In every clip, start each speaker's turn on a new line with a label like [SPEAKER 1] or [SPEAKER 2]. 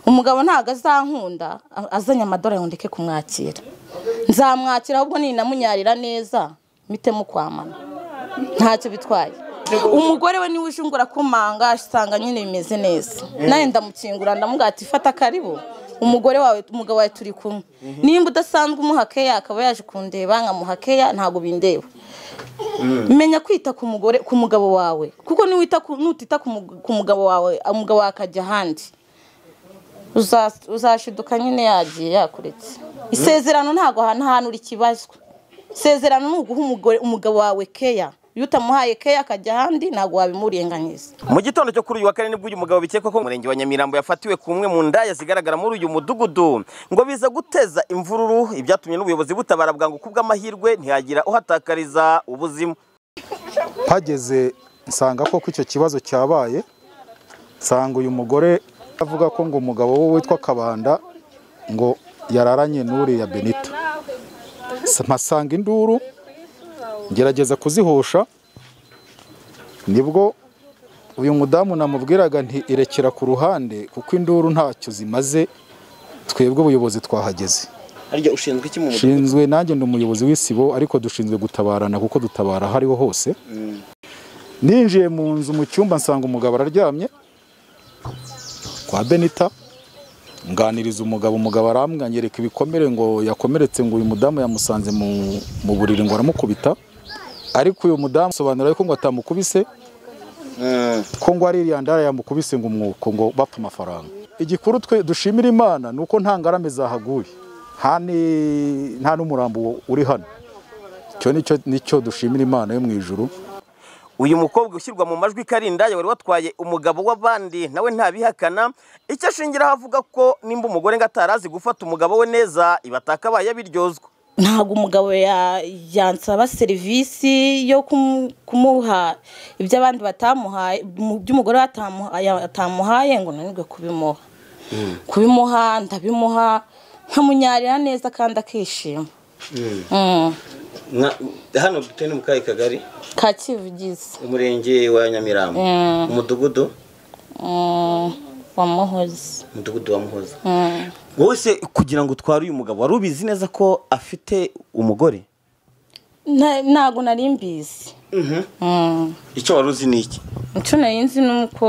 [SPEAKER 1] umugabo ntabwo azankunda azanye amadorari ngo ndeke kumwakira nzamwakira ahubwo ninamunyarira neza mitemo kwamana ntacyo bitwaye umugore we niwe ushungura kumanga asanga nyine bimeze neza nawe ndamukingura ndamugati ifata karibu umugore wawe umugabo wawe turi kumwe nimba udasanzwe umuha keya akaba yaje kundeba nkamuha keya ntabwo bindeba menya kwita ku mugore ku mugabo wawe kuko niwita ku- nutita ku mu- ku mugabo wawe umugabo wawe akajya ahandi Uza- uzashiduka nyine yagiye yakuretse isezerano ntabwo hanahanura ikibazwa isezerano ni uguha umugore umugabo wawe keya iyo utamuhaye keya akajya ahandi ntabwo wabimurenganyiza
[SPEAKER 2] mu gitondo cyo kuri uyu wa kane nibwo uyu mugabo bikekwa ko umurenge wa nyamirambo yafatiwe ku mwe mu ndaya zigaragara muri uyu mudugudu ngo biza guteza imvururu ibyatumye n'ubuyobozi butabara bwangu kubw'amahirwe ntihagira uhatakariza ubuzima
[SPEAKER 3] hageze nsanga koko icyo kibazo cyabaye nsanga uyu mugore avuga ko ngo umugabo we witwa kabanda ngo yararanye n'uriya benito S- mpasanga induru ngerageza kuzihosha nibwo uyu mudamu namubwiraga nti irekera ku ruhande kuko induru ntacyo zimaze twebwe ubuyobozi twahageze
[SPEAKER 2] harya ushinzwe iki mu
[SPEAKER 3] ushinzwe nanjye ndi umuyobozi w'isibo ariko dushinzwe gutabarana kuko dutabara aho ariho hose ninjiye mu nzu mu cyumba nsanga umugabo araryamye kwa benita nganiriza umugabo umugabo arambwanyereka ibikomere ngo yakomeretse ngo uyu mudamu yamusanze mu, mu buriri ngo aramukubita ariko uyu mudamu asobanura ko ngo atamukubise ko ngo ari iriya ndara yamukubise ngo umwuko ngo bapfa amafaranga igikuru twe dushimira imana ni uko nta ngarame zahaguye nta ni- nta n'umurambo uri hano icyo nicyo nicyo dushimira imana yo mu ijuru
[SPEAKER 2] uyu mukobwa ushyirwa mu majwi karinda wari watwaye umugabo w'abandi nawe ntabihakana icyo ashingiraho avuga ko nimba umugore ngo atarazi gufata umugabo we neza iba atakabaye abiryozwa
[SPEAKER 1] ntabwo umugabo ya- yansaba serivisi yo kumu- kumuha ibyo abandi batamuhaye mu byo umugore we atamuha- ya- atamuhaye ngo nanirwe kubimuha kubimuha ndabimuha nkamunyarira neza kandi akishima Mm.
[SPEAKER 2] hano dutuye ni mu kahe kagari
[SPEAKER 1] ka kivugizi
[SPEAKER 2] umurenge wa nyamirambo
[SPEAKER 1] Mm.
[SPEAKER 2] umudugudu
[SPEAKER 1] Mm, wamuhoze
[SPEAKER 2] umudugudu wa muhoza
[SPEAKER 1] Mm.
[SPEAKER 2] wowe se kugira ngo utware uyu mugabo wari ubizi neza ko afite umugore
[SPEAKER 1] Nta- ntabwo nari mbizi Mm.
[SPEAKER 2] icyo wari uzi ni iki
[SPEAKER 1] icyo nari nzi ni uko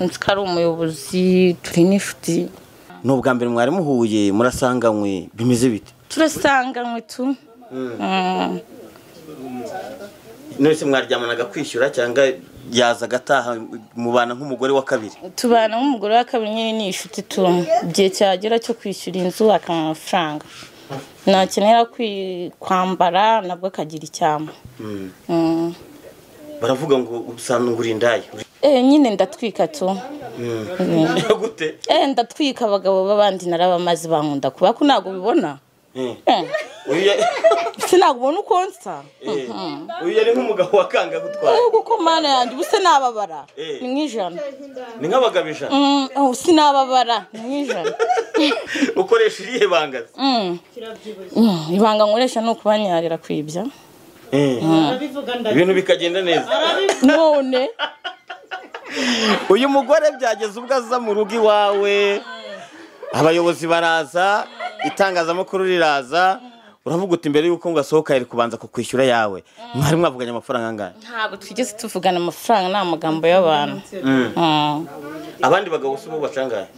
[SPEAKER 1] nzi ko ari umuyobozi turi n'inshuti
[SPEAKER 2] ni ubwa mbere mwari muhuye murasanganywe bimeze bite
[SPEAKER 1] turasanganywe tu Mm.
[SPEAKER 2] none se mwaryamanaga kwishyura cyangwa yaza agataha mubana nk'umugore wa kabiri
[SPEAKER 1] tubana nk'umugore wa kabiri nyine ni inshuti tu igihe cyagera cyo kwishyura inzu akanywa amafaranga nakenera kwi- kwambara nabwo akagira icyama Mm.
[SPEAKER 2] baravuga ngo usandungura indaya
[SPEAKER 1] Eh, nyine ndatwika tu
[SPEAKER 2] gute
[SPEAKER 1] Eh, ndatwika abagabo b'abandi narabamaze bankunda kuba ko ntabwo ubibona
[SPEAKER 2] Eh,
[SPEAKER 1] Eh,
[SPEAKER 2] uyu ya-
[SPEAKER 1] se ntabwo ubona uko nsa
[SPEAKER 2] eh, uyu yari nk'umugabo wa kanga gutwara
[SPEAKER 1] ahubwo ko mana yanjye ubu se nababara
[SPEAKER 2] Eh.
[SPEAKER 1] ni nk'ijana
[SPEAKER 2] ni nk'abagabo ijana
[SPEAKER 1] Mm, ubu se nababara ni nk'ijana
[SPEAKER 2] ukoresha irihe bangaza
[SPEAKER 1] Mm. Mm, ibanga nkoresha ni ukubanyarira kwibya
[SPEAKER 2] Eh, ibintu bikagenda neza
[SPEAKER 1] none
[SPEAKER 2] uyu mugore byageze ubwo aza mu rugo iwawe abayobozi baraza itangazamakuru riraza uravuga uti mbere y'uko ngo asohoka yari kubanza kukwishyura yawe mwari mwavuganye amafaranga angahe
[SPEAKER 1] ntabwo twigeze tuvugana amafaranga ni amagambo y'abantu Mm.
[SPEAKER 2] abandi bagabo si bo bacangahe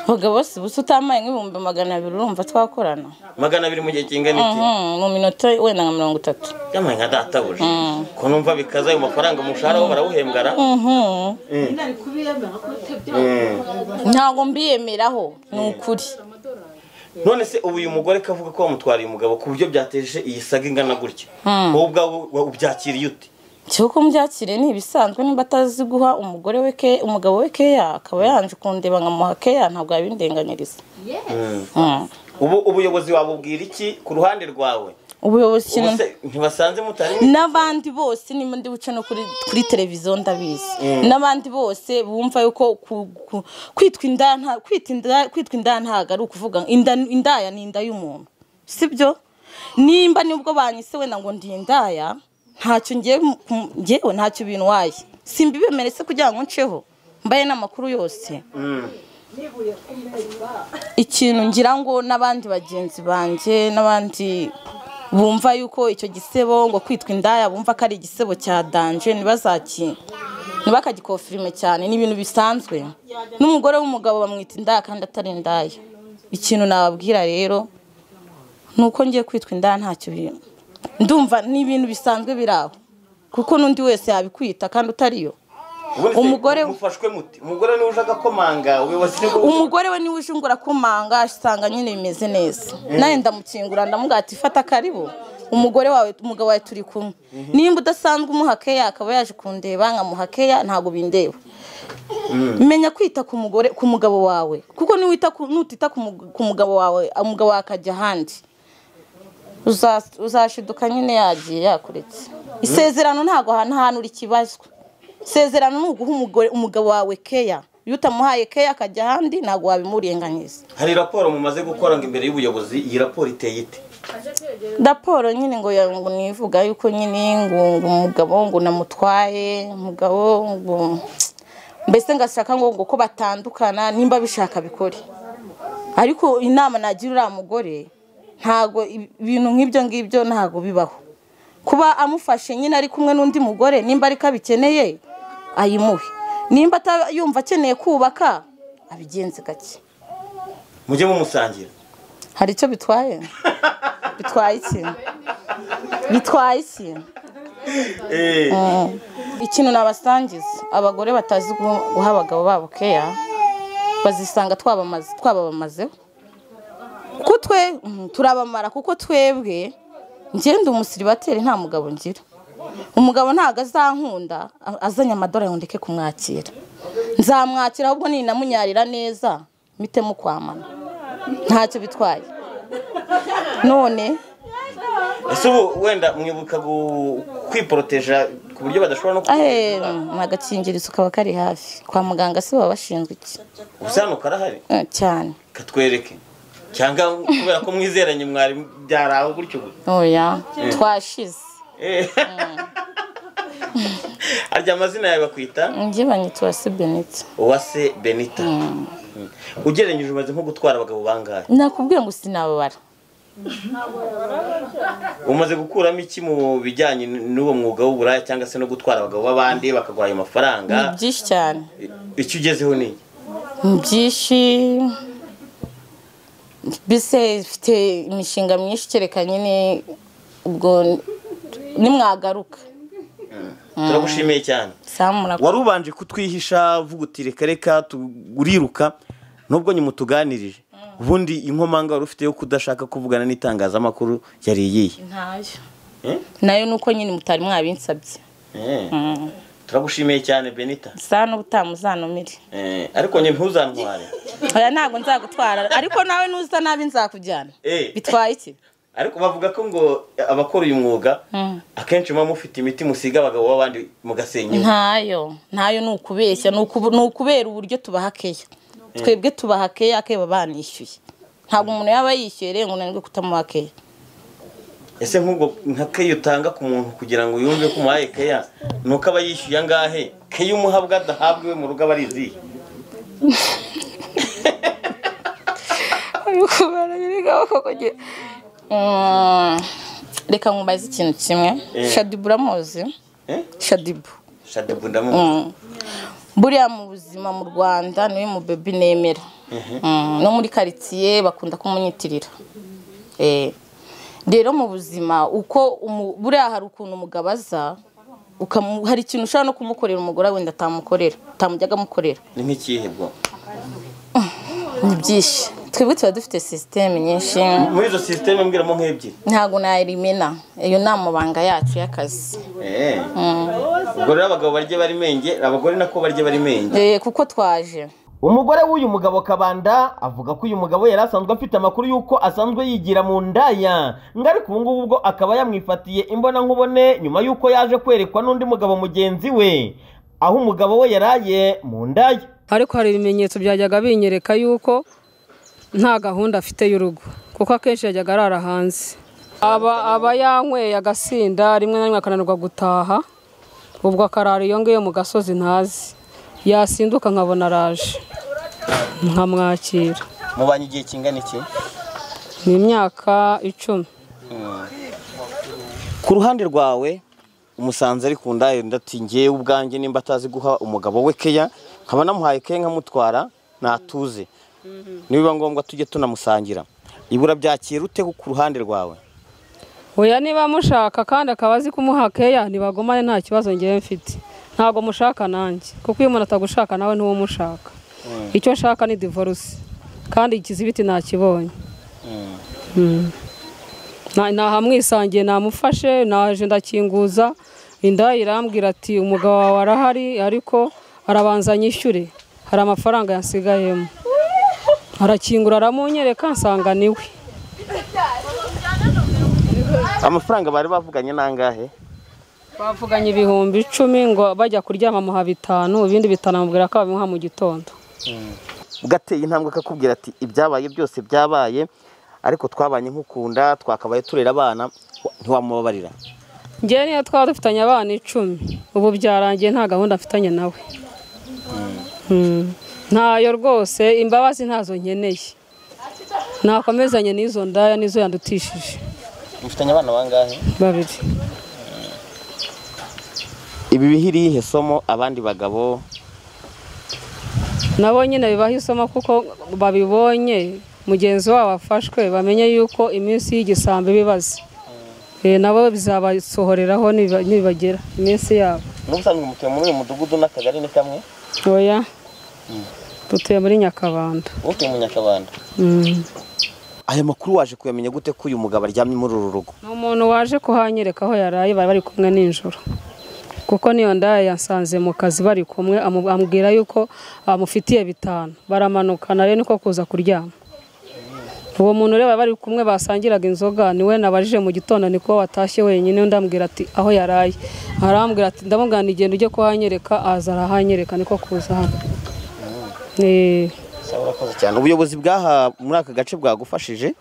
[SPEAKER 1] abagabo bose ubu se utamaye nk'ibihumbi magana abiri urumva twakorana
[SPEAKER 2] magana abiri mu gihe kingana iki
[SPEAKER 1] Mm, mu minota wenda nka mirongo itatu
[SPEAKER 2] byamaye nka databuja ko numva bikaza ayo mafaranga umushahara wo barawuhembwara
[SPEAKER 1] Mhm.
[SPEAKER 2] Eh.
[SPEAKER 1] ntabwo mbiyemeraho ni ukuri
[SPEAKER 2] none se ubu uyu mugore kavuga ko wamutwariye umugabo ku buryo byateje iyi saga ingana gutya wowe ubwawe wa- ubyakiriye ute
[SPEAKER 1] cyuko mubyakire ni ibisanzwe niba atazi guha umugore we ke umugabo we keya akaba yanje kundeba nkamuha keya ntabwo yabindenganyiriza Mm.
[SPEAKER 2] ubu ubuyobozi wabubwira iki ku ruhande rwawe
[SPEAKER 1] ubuyobozi
[SPEAKER 2] Ubu
[SPEAKER 1] ikintu
[SPEAKER 2] se ntibasanze mutari
[SPEAKER 1] n'abandi bose nimba ndi buce no kuri kuri televiziyo ndabizi n'abandi bose bumva yuko ku- ku- kwitwa inda nta- kwita inda- kwitwa inda ntabwo ari ukuvuga inda indaya ni inda y'umuntu sibyo nimba nibwo banyise wenda ngo ndi indaya ntacyo ngiye ku- ngewe ntacyo bintwaye simba ibemere se kugira ngo nceho mbaye n'amakuru yose ikintu ngira ngo n'abandi bagenzi banjye n'abandi bumva yuko icyo gisebo ngo kwitwa indaya bumva ko ari igisebo cya danje ntibazaki ntibakagikofirime cyane ni ibintu bisanzwe n'umugore w'umugabo bamwita indaya kandi atari indaya ikintu nababwira rero ni uko ngiye kwitwa indaya ntacyo bi- ndumva ni ibintu bisanzwe biri aho kuko n'undi wese yabikwita kandi utariyo Umugore-
[SPEAKER 2] mufashwe muti umugore niwe uje agakomanga ubuyobozi nibwo
[SPEAKER 1] umugore we niwe uje ngura akomanga asanga nyine bimeze neza nawe ndamukingura ndamuga ati fata karibu umugore wawe umugabo wawe turi kumwe nimba udasanzwe umuha keya akaba yaje kundeba nkamuha keya ntabwo bindeba menya kwita ku mugore ku mugabo wawe kuko niwita ku- nutita ku mug- ku mugabo wawe umugabo wawe akajya ahandi Uza- uzashiduka nyine yagiye yakuretse isezerano ntabwo hanahanura ikibazwa isezerano ni uguha umugore umugabo wawe keya iyo utamuhaye keya akajya ahandi ntabwo wabimurenganyiza
[SPEAKER 2] hari raporo mumaze gukora ngo imbere y'ubuyobozi iyi raporo iteye ite
[SPEAKER 1] raporo nyine ngo ya- ngo nivuga yuko nyine ngo ngo umugabo ngo namutwaye umugabo ngo mbese ngashaka ngo ngo ko batandukana nimba bishaka bikore ariko inama nagira uriya mugore ntabwo ibi- ibintu nk'ibyo ngibyo ntabwo bibaho kuba amufashe nyine ari kumwe n'undi mugore nimba ariko abikeneye ayimuhe nimba ata- yumva akeneye kubaka abigenze gake
[SPEAKER 2] mujye mumusangira
[SPEAKER 1] hari icyo bitwaye bitwaye iki bitwaye iki
[SPEAKER 2] Eh,
[SPEAKER 1] ikintu nabasangiza abagore batazi guha guha abagabo babo keya bazisanga twabamaze- twababamazeho kuko twe mm, turabamara kuko twebwe ngenda umusiribateri nta mugabo ngira umugabo ntabwo azankunda a- azanye amadorari ngo ndeke kumwakira nzamwakira ahubwo ninamunyarira neza mpitemo kwamana ntacyo bitwaye none
[SPEAKER 2] ese ubu wenda mwibuka gu- kwiporoteja ku buryo badashobora no
[SPEAKER 1] ahe mm, agakingirizo kaba kari hafi kwa muganga si baba bashinzwe iki
[SPEAKER 2] ubusano karahari
[SPEAKER 1] Eh, cyane
[SPEAKER 2] katwereke cyangwa kubera ko mwizeranye mwari byaraho gutyo gutyo
[SPEAKER 1] oya twashize
[SPEAKER 2] Eh. harya amazina yawe bakwita
[SPEAKER 1] njye banyitwa si benita
[SPEAKER 2] uwase benita ugereranyije umaze nko gutwara abagabo bangahe
[SPEAKER 1] nakubwiye ngo sinababara
[SPEAKER 2] umaze gukuramo iki mu bijyanye n'uwo mwuga w'uburaya cyangwa se no gutwara abagabo b'abandi bakaguha ayo mafaranga
[SPEAKER 1] ni byinshi cyane
[SPEAKER 2] icyo ugezeho ni iki?
[SPEAKER 1] ni byinshi mbese mfite imishinga myinshi kereka nyine ubwo nimwagaruka
[SPEAKER 2] turagushimiye cyane
[SPEAKER 1] samura
[SPEAKER 2] wari ubanje kutwihisha uvuga uti reka reka turiruka nubwo nyuma utuganirije ubundi inkomanga wari ufite yo kudashaka kuvugana n'itangazamakuru yari iyihe
[SPEAKER 1] ntayo
[SPEAKER 2] Eh?
[SPEAKER 1] nayo ni uko nyine mutari mwabinsabye
[SPEAKER 2] Eh. turagushimiye cyane benita
[SPEAKER 1] sa n'ubu utamuzanumire
[SPEAKER 2] Eh, ariko nyine ntuzantware
[SPEAKER 1] oya ntabwo nzagutwara ariko nawe nuza nabi nzakujyana
[SPEAKER 2] Eh.
[SPEAKER 1] bitwaye iki
[SPEAKER 2] ariko bavuga ko ngo abakora uyu mwuga akenshi muba mufite imiti musiga abagabo b'abandi mugasenya inka.
[SPEAKER 1] ntayo ntayo ni ukubeshya ni ukubu- ni ukubera uburyo tubahakeya twebwe tubahakeya akeba banishyuye ntabwo umuntu yaba yishyuye rero ngo unanirwe kutamuhakeya
[SPEAKER 2] ese nk'ubwo nka keya utanga ku muntu kugira ngo yumve ko umuhaye keya ni uko aba yishyuye angahe keya umuhabwa adahabwa iwe mu rugo aba ari izihe
[SPEAKER 1] Mm, reka nkubaze ikintu kimwe
[SPEAKER 2] Eh.
[SPEAKER 1] shadibu uramuzi
[SPEAKER 2] Eh?
[SPEAKER 1] shadibu
[SPEAKER 2] shadibu ndamuzi
[SPEAKER 1] Mm. buriya mu buzima mu rwanda niwe mu bebi nemera Mm, no muri karitsiye bakunda kumunyitirira Eh. rero mu buzima uko umu- buriya hari ukuntu umugabo aza ukamu- hari ikintu ushobora no kumukorera umugore we wenda atamukorera utamujyaga amukorera
[SPEAKER 2] ni nk'ikihe bwo
[SPEAKER 1] ni byinshi twebwe tuba dufite sisiteme nyinshi
[SPEAKER 2] muri izo sisiteme mbwiramo nk'ebyiri
[SPEAKER 1] ntabwo nayirimena iyo ni amabanga yacu y'akazi
[SPEAKER 2] Eh. ubwo rero abagabo barye bari menge abagore nako barye bari menge
[SPEAKER 1] Eh, kuko twaje
[SPEAKER 2] umugore w'uyu mugabo kabanda avuga ko uyu mugabo yari asanzwe afite amakuru y'uko asanzwe yigira mu ndaya ngo ariko ubu ngubu ubwo akaba yamwifatiye imbonankubone nyuma y'uko yaje kwerekwa n'undi mugabo mugenzi we aho umugabo we yaraye mu ndaya
[SPEAKER 4] ariko hari ibimenyetso byajyaga binyereka yuko nta gahunda afite y'urugo kuko akenshi yajyaga arara hanze aba aba yanyweye agasinda rimwe na rimwe akananirwa gutaha ubwo akarara iyo ngiyo mu gasozi ntazi yasinduka nkabona araje nkamwakira
[SPEAKER 2] mubanye igihe kingana iki
[SPEAKER 4] ni imyaka icumi
[SPEAKER 2] ku ruhande rwawe umusanze ari ku ndayo ndati ngewe ubwanjye nimba atazi guha umugabo we keya nkaba namuhaye keya nkamutwara natuze nibiba ngombwa tujye tunamusangira ibura byakira ute ku ruhande rwawe
[SPEAKER 4] oya niba mushaka kandi akaba azi kumuha keya ntibagumane nta kibazo ngewe mfite ntabwo mushaka nanjye kuko iyo umuntu atagushaka nawe ntuwo umushaka icyo nshaka ni divorce kandi ikizibiti nakibonye Mm. Na- nahamwisangiye namufashe naje ndakinguza inda irambwira ati umugabo wawe arahari ariko arabanza nyishyure hari amafaranga yansigayemo arakingura aramunyereka nsanga niwe
[SPEAKER 2] amafaranga bari bavuganye nangahe
[SPEAKER 4] bavuganye ibihumbi icumi ngo bajya kuryama amuha bitanu ibindi bitanu amubwira ko babimuha mu gitondo
[SPEAKER 2] bwateye intambwe akakubwira ati ibyabaye byose byabaye ariko twabanye nk'ukunda twakabaye turera abana ntiwamubabarira
[SPEAKER 4] njyewe niyo twaba dufitanye abana icumi ubu byarangiye nta gahunda mfitanye nawe Mm. ntayo rwose imbabazi ntazo nkeneye nakomezanye n'izo ndaya nizo yandutishije
[SPEAKER 2] mufitanye abana bangahe
[SPEAKER 4] babiri
[SPEAKER 2] ibi bihiri irihe somo abandi bagabo
[SPEAKER 4] nabo nyine bibaha isomo kuko babibonye mugenzi wabo afashwe bamenye yuko iminsi y'igisambo ibibaza nabo bizabasohoreraho nibiba- nibagera iminsi yabo
[SPEAKER 2] n'ubusanzwe mutuye muri uyu mudugudu n'akagari ni kamwe
[SPEAKER 4] oya dutuye muri nyakabanda
[SPEAKER 2] utuye mu nyakabanda
[SPEAKER 4] Mm.
[SPEAKER 2] aya makuru waje kuyamenya gute ko uyu mugabo aryamye muri uru rugo
[SPEAKER 4] ni umuntu waje kuhanyereka aho yaraye bari bari kumwe nijoro kuko niyo ndaya yasanze mu kazi bari kumwe amu- amubwira yuko amufitiye bitanu baramanukana rero niko kuza kuryama uwo muntu rero bari bari kumwe basangiraga inzoga niwe nabajije mu gitondo niko watashye wenyine undi ambwira ati aho yaraye arambwira ati ndamubwira nti genda ujye kuhanyereka aza arahanyereka niko kuza hano Eh.
[SPEAKER 2] cyane ubuyobozi bw'aha muri aka gace bwagufashije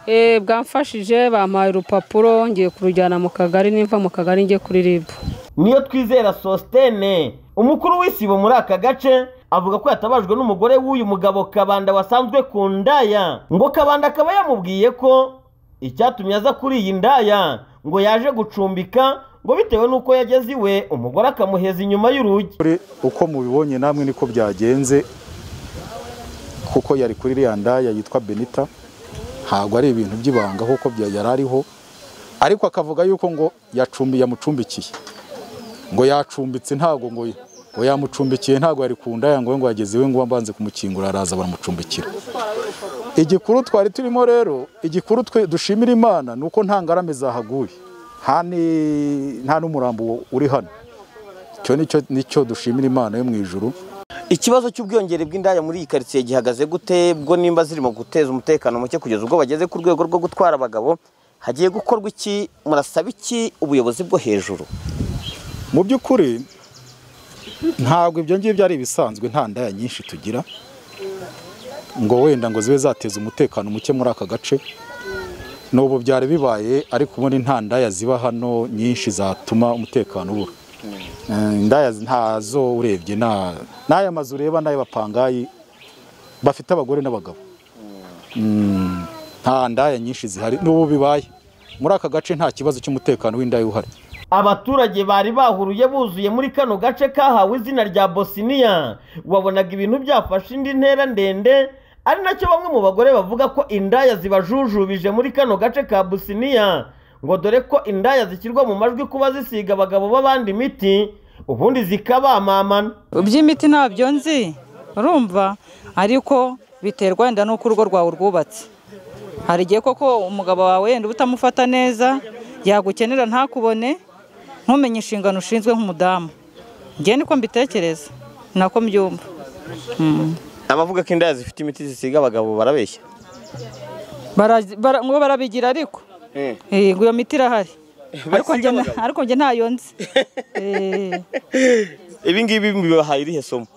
[SPEAKER 4] Eh, bwamfashije bampaye urupapuro ngiye kurujyana mu kagari nimva mu kagari njye kuri ribu
[SPEAKER 2] niyo twizera sositene umukuru w'isibo muri aka gace avuga ko yatabajwe n'umugore w'uyu mugabo kabanda wasanzwe ku ndaya ngo kabanda akaba yamubwiye ko icyatumye aza kuri iyi ndaya ngo yaje gucumbika ngo bitewe n'uko yageze iwe umugore akamuheza inyuma y'urugi
[SPEAKER 3] Kuri uko mubibonye namwe niko byagenze kuko yari kuri iriya ndaya yitwa benita ntabwo ari ibintu by'ibanga kuko bya- yari ariho ariko akavuga yuko ngo yacumbi yamucumbikiye ngo yacumbitse ntabwo ngo ngo yamucumbikiye ntabwo yari ku ndaya ngo ngo yageze iwe ngo mbanze kumukingura araza baramucumbikira igikuru twari turimo rero igikuru twe dushimira imana ni uko nta ngarame zahaguye nta ni- nta n'umurambo uri hano icyo nicyo nicyo dushimira imana yo mu ijuru
[SPEAKER 2] ikibazo cy'ubwiyongere bw'indaya muri iyi karitsiye gihagaze gute bwo nimba zirimo guteza umutekano muke kugeza ubwo bageze ku rwego rwo gutwara abagabo hagiye gukorwa iki murasaba iki ubuyobozi bwo hejuru
[SPEAKER 3] mu by'ukuri ntabwo ibyo ngibyo ari ibisanzwe nta ndaya nyinshi tugira ngo wenda ngo zibe zateza umutekano muke muri aka gace n'ubu byari bibaye ariko ubundi nta ndaya ziba hano nyinshi zatuma umutekano ubura Eh, indaya ntazo urebye nta- n'aya mazu ureba n'aya bapangayi bafite abagore n'abagabo Mm, nta ndaya nyinshi zihari n'ubu bibaye muri aka gace nta kibazo cy'umutekano w'indaya uhari
[SPEAKER 2] abaturage bari bahuruye buzuye muri kano gace kahawe izina rya bosiniya wabonaga ibintu byafashe indi ntera ndende ari nacyo bamwe mu bagore bavuga ko indaya zibajujubije muri kano gace ka bosiniya ngo dore ko indaya zishyirwa mu majwi kuba zisiga abagabo b'abandi imiti ubundi zikabamamana
[SPEAKER 5] iby'imiti ntabyo nzi urumva ariko biterwa wenda n'uko urugo rwawe rwubatse hari igihe koko umugabo wawe wenda uba utamufata neza yagukenera ntakubone ntumenye inshingano ushinzwe nk'umudamu njye niko mbitekereza nako mbyumva
[SPEAKER 2] abavuga ko indaya zifite imiti zisiga abagabo barabeshya
[SPEAKER 5] Bara- bara- ngo barabigira ariko Eh, ngo iyo miti irahari ariko njye na- ariko njye ntayo nzi Eh,
[SPEAKER 2] ibi ngibi bibahaye irihe somo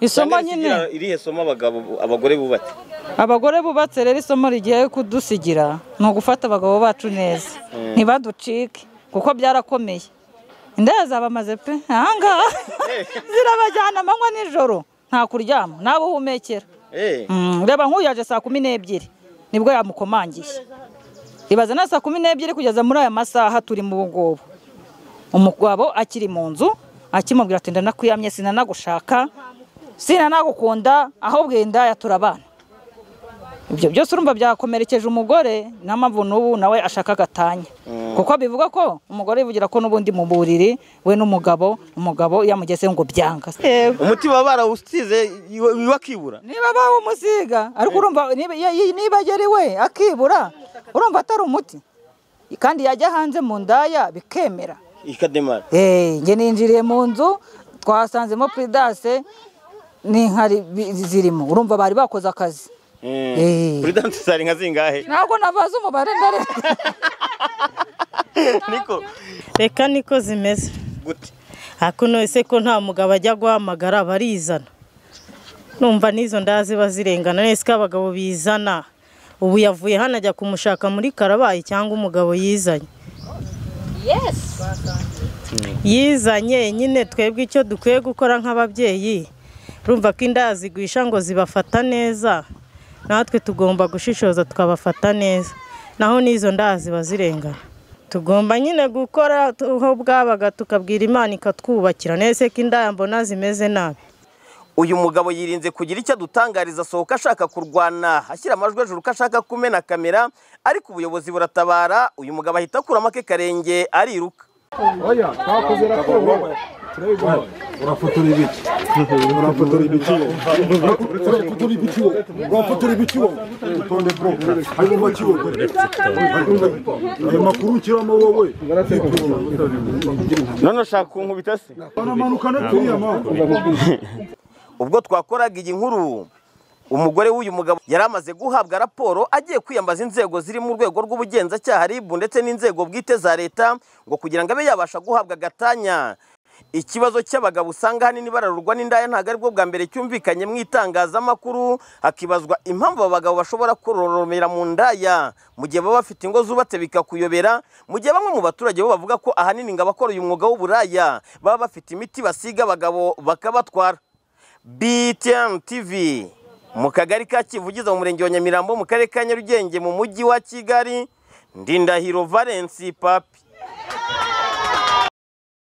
[SPEAKER 5] isomo nyine
[SPEAKER 2] irihe somo abagabo abagore bubatse
[SPEAKER 5] abagore bubatse rero isomo rigiye kudusigira ni ugufata abagabo bacu neza ntibaducike kuko byarakomeye indaya zabamaze pe ahangaha zirabajyana amanywa n'ijoro nta kuryama nabo uhumekera
[SPEAKER 2] Eh.
[SPEAKER 5] Mm, reba nk'uyu yaje saa kumi n'ebyiri nibwo yamukomangiye ibaza na saa kumi n'ebyiri kugeza muri aya masaha turi mu ngubu umugabo akiri mu nzu akimubwira ati ndanakuyamye sinanagushaka sinanagukunda ahubwo iyi ndaya turabana ibyo byose urumva byakomerekeje umugore niyo mpamvu n'ubu nawe ashaka agatanya kuko bivuga ko umugore yivugira ko n'ubundi mu buriri we n'umugabo umugabo yamugeze ngo byanga
[SPEAKER 2] umutima barawusize iwe akibura
[SPEAKER 5] niba bawumusiga ariko urumva niba ye- ye- niba yari we akibura urumva atari umuti kandi yajya hanze mu ndaya bikemera
[SPEAKER 2] ikademara
[SPEAKER 5] Eh, njye ninjiriye mu nzu twasanzemo puridase n'inkari bi- zirimo urumva bari bakoze akazi Eh.
[SPEAKER 2] puridanse zari nka zingahe
[SPEAKER 5] ntabwo nabaza umubare ndarenga
[SPEAKER 2] niko
[SPEAKER 6] reka niko zimeze
[SPEAKER 2] gute
[SPEAKER 6] ariko none ko nta mugabo ajya guhamagara barizana numva n'izo nda ziba zirengana none ko abagabo bizana ubu yavuye hano ajya kumushaka muri karabayi cyangwa umugabo yizanye yizanye nyine twebwe icyo dukwiye gukora nk'ababyeyi urumva ko inda zigwisha ngo zibafata neza natwe tugomba gushishoza tukabafata neza naho n'izo nda ziba zirengana tugomba nyine gukora tu- aho bwabaga tukabwira imana ikatwubakira nese ko indaya mbona zimeze nabi
[SPEAKER 2] uyu mugabo yirinze kugira icyo adutangariza asohoka ashaka kurwana ashyira amajwi hejuru ko ashaka kumena kamera ariko ubuyobozi buratabara uyu mugabo ahita akuramo ake karenge ariruka
[SPEAKER 3] Oya, twakoze raporo. Turayiguha. Urafotora ibiki? Urafotora ibiki? Urafotora ibiki? Urafotora ibiki? Utonde bro. Hanyuma kiwo. Ayo makuru ukiramo wowe.
[SPEAKER 2] none ushaka kunkubita se
[SPEAKER 3] Banamanukana turiya mpamvu.
[SPEAKER 2] ubwo twakoraga iyi nkuru umugore w'uyu mugabo yari amaze guhabwa raporo agiye kwiyambaza inzego ziri mu rwego rw'ubugenzacyaha RIB ndetse n'inzego bwite za leta ngo kugira ngo abe yabasha guhabwa agatanya ikibazo cy'abagabo usanga ahanini bararurwa n'indaya ntabwo ari bwo bwa mbere cyumvikanye mu itangazamakuru hakibazwa impamvu aba bagabo bashobora kororomera mu ndaya mu gihe baba bafite ingo zubatse bikakuyobera mu gihe bamwe mu baturage bo bavuga ko ahanini ngo abakora uyu mwuga w'uburaya baba bafite imiti basiga abagabo bakabatwara BTN TV mu kagari ka Kivugiza mu murenge wa Nyamirambo mu karere ka Nyarugenge mu mujyi wa Kigali Ndindahiro Valence Papi